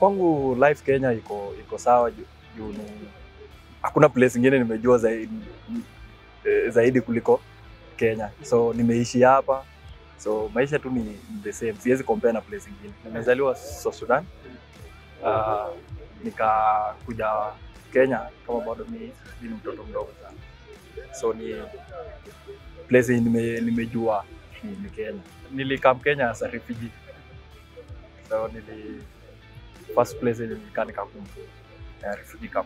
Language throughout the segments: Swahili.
kwangu life Kenya iko iko sawa juu juu ni hakuna place ingine nimejua zaidi, eh, zaidi kuliko Kenya, so nimeishi hapa, so maisha tu ni ni the same, siwezi compare na place ingine. Nimezaliwa South Sudan, uh, nikakuja Kenya kama bado mi mi ni mtoto mdogo sana, so ni place yenye nime, nimejua ni, ni Kenya. Nilikam Kenya as a refugee, so nili first place yenye nilikaa ni Kakuma, eh, refugee camp.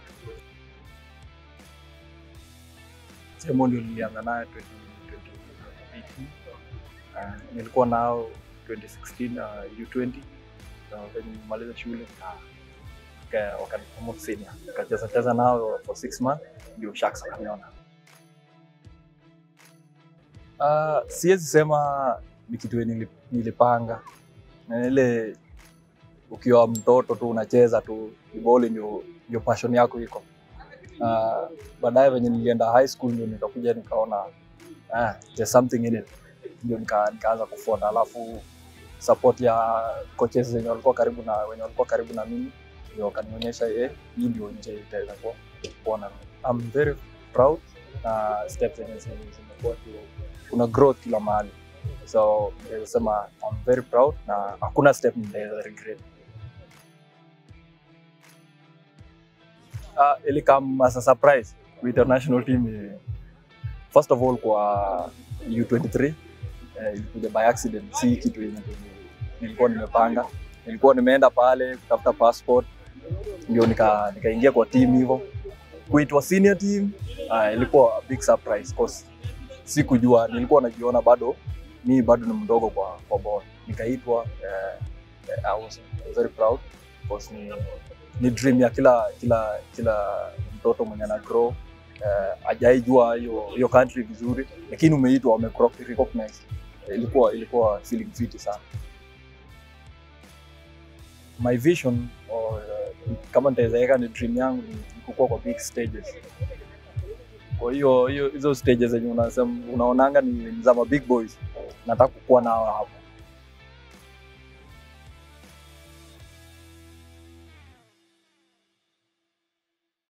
Sehemu ndio nilianza nayo 20- 2018. Uh, nilikuwa nao 2016 uh, U20 so, venye nimaliza shule nika- nika- wakanipromote senior nikacheza cheza nao for six months ndio Sharks wakaniona. Uh, siwezi sema ni kitu yenye nili- nilipanga na ile ukiwa mtoto tu unacheza tu boli ndio, ndio passion yako iko. Uh, baadaye venye nilienda high school ndio nikakuja nikaona ah, there's something in it, ndio nika, nikaanza kufuata, alafu support ya coaches wenye walikuwa karibu na wenye walikuwa karibu na mimi ndio wakanionyesha eh, hii ndio nje itaweza kuwa kuwa na I'm very proud na steps zenye zime- zimekuwa tu kuna growth kila mahali so naweza sema I'm very proud na hakuna step nitaweza regret. Uh, ili come as a surprise with the national team eh, first of all kwa U23 eh, ilikuja by accident, si kitu yenye nili- nilikuwa nimepanga. Nilikuwa nimeenda pale kutafuta passport ndio nika nikaingia kwa team hivyo. Kuitwa senior team uh, ilikuwa a big surprise cause sikujua, nilikuwa najiona bado mi bado ni mdogo kwa kwa ball. Nikaitwa uh, I was very proud because ni, ni dream ya kila kila kila mtoto mwenye ana grow uh, ajaijua hiyo hiyo country vizuri, lakini umeitwa wame recognize. Ilikuwa ilikuwa feeling fit sana. My vision or uh, kama nitaweza weka ni dream yangu ni ni kukua kwa big stages. Kwa hiyo hiyo hizo stages zenye unasema unaonanga ni za ma big boys, nataka kukuwa nao hapo